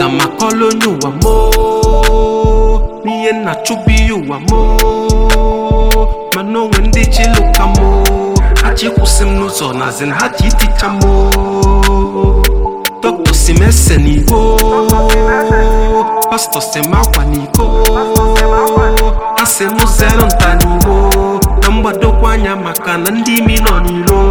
aga m akọla onye ụwa mo n'ihe nna chụbụ ihe ụwa mo mana onwe ndị ji lụka mo ha ji kwụsị m n'ụzọ na zin ha ji iticha mo dọkịta si m ese n'igbo pastọ si m akwa n'iko ha si m zere nta n'igbo na mgbadokwa anya maka na ndị imi nọ n'ilo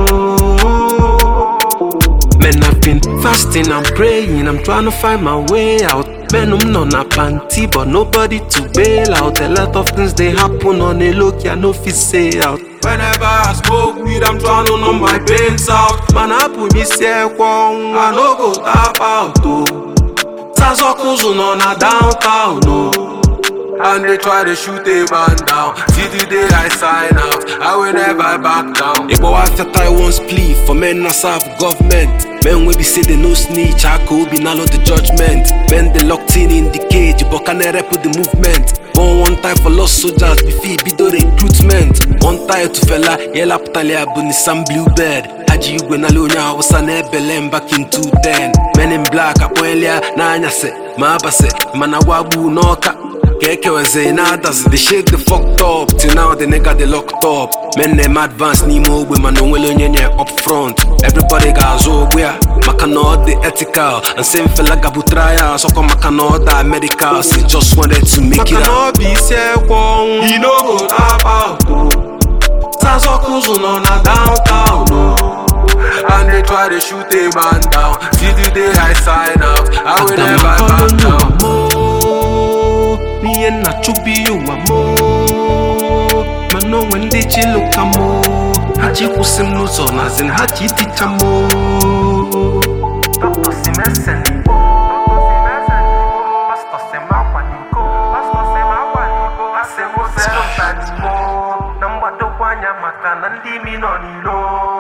Man, I've been fasting and praying. I'm trying to find my way out. Man, I'm not na panty, but nobody to bail out. A lot of things they happen on a look, I no fit say out. Whenever I smoke weed, I'm trying to numb my pains out. Man, I put me say kwong, I no go tap out oh. Sazokuzu no na downtown oh. And they try to shoot a man down. See the day I sign out, I will never back down. Igbo after Taiwan's plea for men not serve government. Men will be say they no snitch, I could be now the judgment. Men they locked in in the cage, but can I rap with the movement? Born one time for lost soldiers, be fee be the recruitment. One time to fella, yella putalia bunny some bluebird. Haji Igwe na Lunya was an ebelem back in 210. Men in black, apoelia, na anyase, ma abase, manawabu noka. Keke weze na others, they shake the fucked up Till now the nigga they locked up Men them advance n'ime ogbe mana onwere onye nye up front Everybody ga-azụ ogbe ya maka na ọ dị ethical And same fella gabu trial sọkọ maka na ọ da medical So he just wanted to make it out Maka na ọ bụ isi ekwe ọnwụ He no go tap out o Sazọkụzụ nọ na downtown o And they try to shoot a man down Till the day I sign out I will never back down n'ihe nna chụbụ ihe ụwa mo mana onwe ndị ji lụka mo ha ji kwụsị m n'ụzọ na zin ha ji iticha mo Dr. Simese n'Igbo Pastor Semakwa n'Iko Ha si m zero nta n'Igbo na mgbadokwa anya maka na ndị imi nọ n'ilo